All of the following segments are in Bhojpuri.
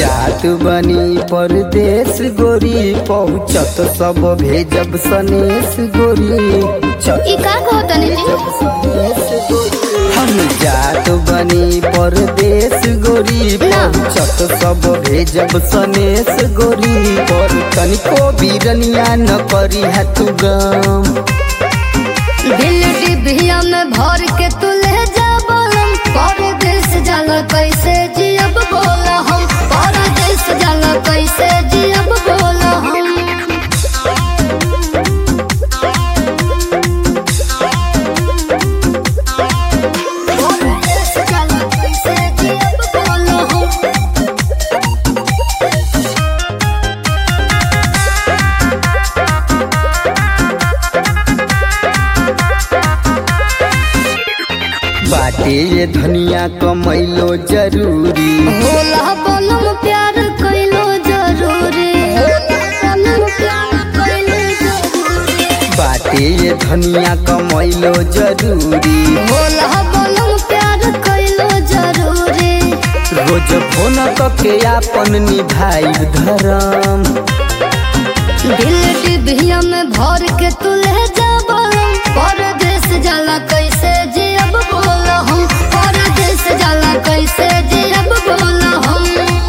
जात बनी परदेश गोरी पहुँचत सब भेजब सनेश गोरी चत ई का कहतनी जी हम जात बनी परदेश गोरी पहुँचत सब भेजब सनेश गोरी पर तनिको बीरनिया न करी है तू गम दिल डिबिया में भर के तू ले जा बोलम परदेश जाला कैसे जियब बोला हम परदेश जाला कैसे जियब बोला हम परदेश जाला कैसे जियब बोला हम बाटे ये धनिया कमैलो जरूरी होला बनम प्यार कैलो जरूरी बनम प्यार कैलो जरूरी बाटे ये धनिया कमैलो जरूरी होला बनम प्यार कैलो जरूरी रोज फोन के आपन निभाई धर्म दिल डिबिया में भर के तू ले जा बोलम परदेश जाला कैसे जियब बोला हम परदेश जाला कैसे जियब बोला हम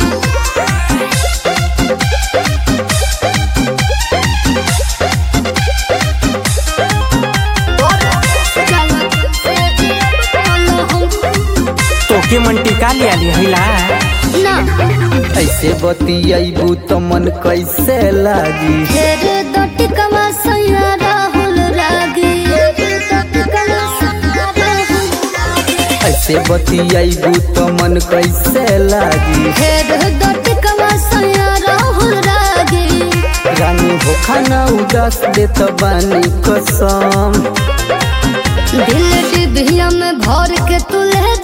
परदेश जाला कैसे जियब बोला हम तोके मन टिका लिया लिहला ना ऐसे बतियाबू तो मन कैसे लागी फेर दटकवा सैया राहुल रागी दटकवा सैया राहुल रागी ऐसे बतियाबू तो मन कैसे लागी फेर दटकवा सैया राहुल रागी रानी हो खाना उदास देत बानी कसम दिल डिबिया में भर के तू ले